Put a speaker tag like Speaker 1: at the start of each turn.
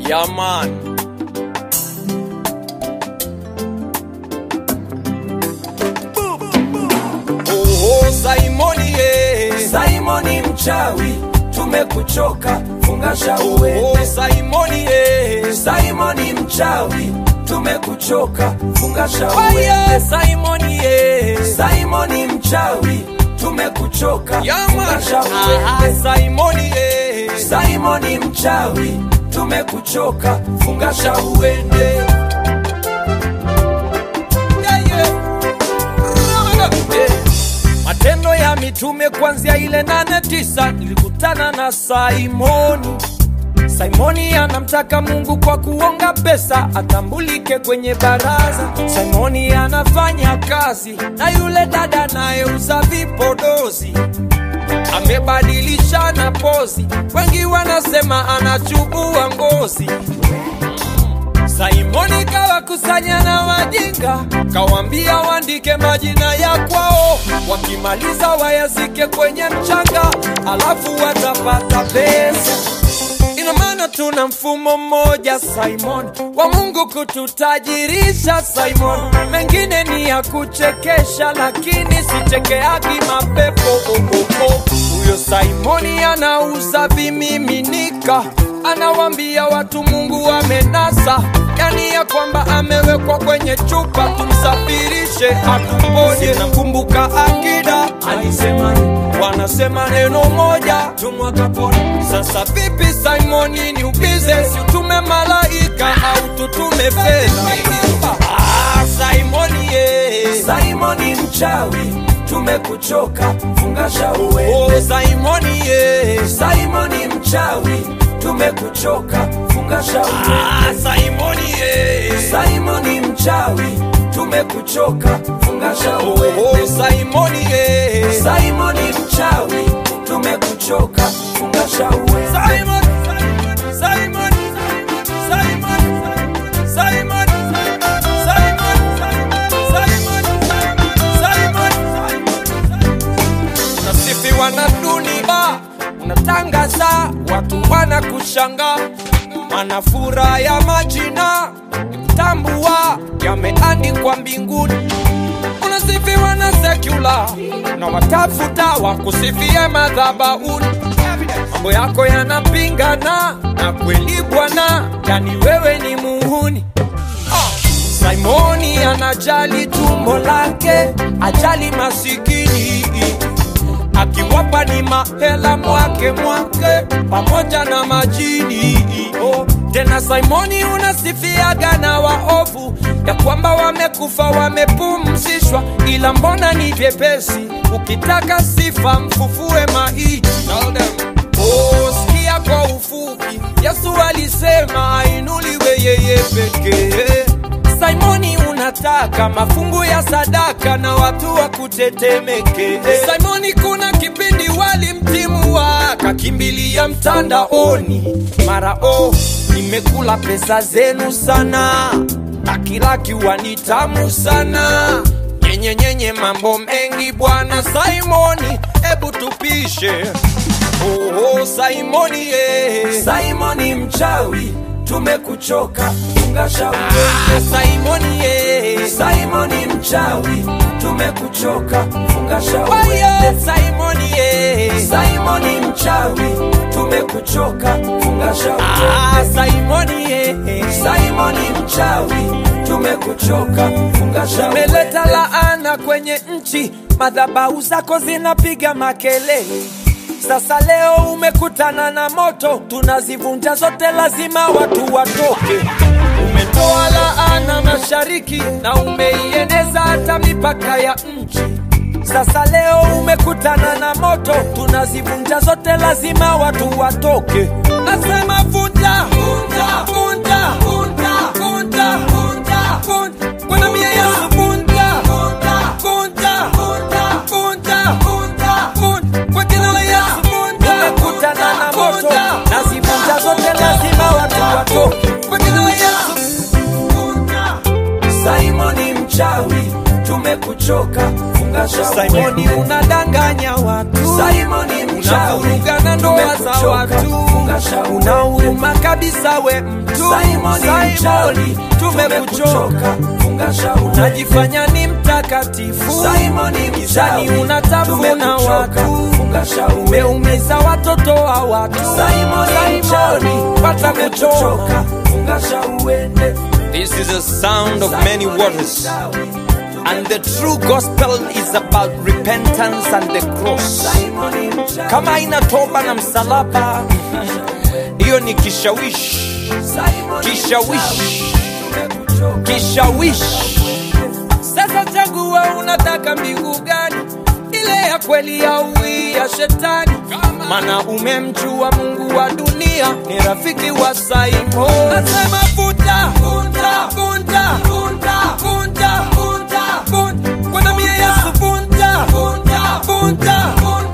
Speaker 1: Yeah, man. Oh, oh, Simoni, eh.
Speaker 2: Simoni mchawi, tumekuchoka, funga shauri
Speaker 1: Oh,
Speaker 2: uende.
Speaker 1: Simoni, eh.
Speaker 2: Simoni mchawi, tumekuchoka, funga shauri
Speaker 1: Oh,
Speaker 2: uende.
Speaker 1: yeah, Simoni, eh.
Speaker 2: Simoni mchawi, tumekuchoka,
Speaker 1: Yeah,
Speaker 2: funga
Speaker 1: man.
Speaker 2: shauri
Speaker 1: Ah,
Speaker 2: uende.
Speaker 1: Simoni, eh.
Speaker 2: Simoni mchawi, tumekuchoka, funga shauri uende.
Speaker 1: Yeah, yeah. Eh, Matendo ya Mitume kuanzia ile nane tisa nilikutana na Simoni. Simoni anamtaka Mungu kwa kuonga pesa atambulike kwenye baraza. Simoni anafanya kazi na yule dada anayeuza vipodozi, amebadilishana pozi, wengi wanasema anachubua ngozi. Simoni kawakusanya na wajinga, kawambia waandike majina ya kwao, wakimaliza wayazike kwenye mchanga, alafu watapata pesa. Ina maana tuna mfumo mmoja Simon wa Mungu kututajirisha Simon, mengine ni ya kuchekesha, lakini sichekeagi mapepo oh, oh, oh. Huyo Simoni anauza vimiminika, anawambia watu Mungu amenasa, yani ya kwamba amewekwa kwenye chupa, tumsafirishe atuponye. Nakumbuka akida alisema wanasema neno moja tumwakapona. Sasa vipi Simoni, ni ubize, si utume malaika au tutume fedha? Ah, Simoni eh.
Speaker 2: Simoni mchawi, tumekuchoka, funga shauri uende.
Speaker 1: Oh, Simoni eh.
Speaker 2: Simoni mchawi, tumekuchoka, funga shauri uende.
Speaker 1: Ah, Simoni eh.
Speaker 2: Simoni mchawi, tumekuchoka, funga shauri
Speaker 1: Oh, oh,
Speaker 2: uende.
Speaker 1: Simoni eh.
Speaker 2: Simoni mchawi, tumekuchoka, funga shauri uende.
Speaker 1: Simon, Simon, Simon, Simon, Simon, Simon, Simon, unasifiwa na dunia, unatangaza, watu wanakushanga, manafura ya majina tambua yameandikwa mbinguni unasifiwa na sekula na watafuta wakusifie madhabauni mambo yako yanapingana na kweli bwana yani wewe ni muhuni Ah, simoni anajali tumbo lake ajali masikini akiwapa ni mahela mwake mwake pamoja na majini oh. Tena Simoni unasifiaga na waovu ya kwamba wamekufa wamepumzishwa, ila mbona ni vyepesi? Ukitaka sifa mfufue maiti. Tell them. Oh, sikia kwa ufupi, Yesu alisema ainuliwe yeye pekee. Simoni unataka mafungu ya sadaka na watu wa kutetemeke. Simoni kuna kipindi walimtimua kakimbilia mtandaoni, mara oh, nimekula pesa zenu sana, akilakiwa ni tamu sana nyenye nyenye mambo mengi bwana Simoni, hebu tupishe. Oh, oh, Simoni eh.
Speaker 2: Simoni mchawi, tumekuchoka, funga shauri
Speaker 1: Ah,
Speaker 2: uende.
Speaker 1: Simoni eh.
Speaker 2: Simoni mchawi, tumekuchoka, funga shauri
Speaker 1: Wayo,
Speaker 2: uende.
Speaker 1: Simoni eh.
Speaker 2: Simoni mchawi, tumekuchoka, funga shauri
Speaker 1: Ah,
Speaker 2: uende.
Speaker 1: Simoni eh.
Speaker 2: Simoni mchawi, tumekuchoka, funga shauri
Speaker 1: Umeleta
Speaker 2: uende.
Speaker 1: laana kwenye nchi, madhabahu zako zinapiga makelele. Sasa leo umekutana na moto, tunazivunja zote, lazima watu watoke. Umetoa laana mashariki na umeieneza hata mipaka ya nchi. Sasa leo umekutana na moto, tunazivunja zote, lazima watu watoke. Nasema vunja, vunja, vunja, vunja, vunja, vunja, vunja. Kwa damu ya Yesu vunja, vunja, vunja, vunja, vunja, vunja, vunja. Kwa jina la Yesu vunja. Umekutana na moto, nazivunja zote, lazima watu watoke. Kwa jina la Yesu vunja.
Speaker 2: Simoni mchawi, tumekuchoka, funga shauri
Speaker 1: Simoni
Speaker 2: uende.
Speaker 1: unadanganya watu,
Speaker 2: Simoni mchawi, mchawi,
Speaker 1: unavuruga na ndoa za
Speaker 2: tumekuchoka,
Speaker 1: watu
Speaker 2: funga shauri.
Speaker 1: unauma kabisa we mtu
Speaker 2: Simoni mchawi,
Speaker 1: Simoni tumekuchoka
Speaker 2: funga shauri.
Speaker 1: unajifanya ni mtakatifu
Speaker 2: Simoni
Speaker 1: gizani
Speaker 2: mchawi,
Speaker 1: unatafuna
Speaker 2: tumekuchoka,
Speaker 1: watu
Speaker 2: funga shauri.
Speaker 1: umeumiza watoto wa watu
Speaker 2: Simoni mchawi,
Speaker 1: watakuchoka
Speaker 2: tumekuchoka, funga shauri.
Speaker 1: This is a sound of many waters and the true gospel is about repentance and the cross
Speaker 2: Simoni mchawi,
Speaker 1: kama ina toba na msalaba hiyo ni kishawishi
Speaker 2: Simoni
Speaker 1: kishawishi
Speaker 2: tumekuchoka.
Speaker 1: kishawishi sasa chagua unataka mbingu gani ile ya kweli au hii ya shetani mana umemjua mungu wa dunia ni rafiki wa saimo nasema vuta vuta vuta vuta vuta vuta vuta kwa damu ya yesu vuta vuta vuta vuta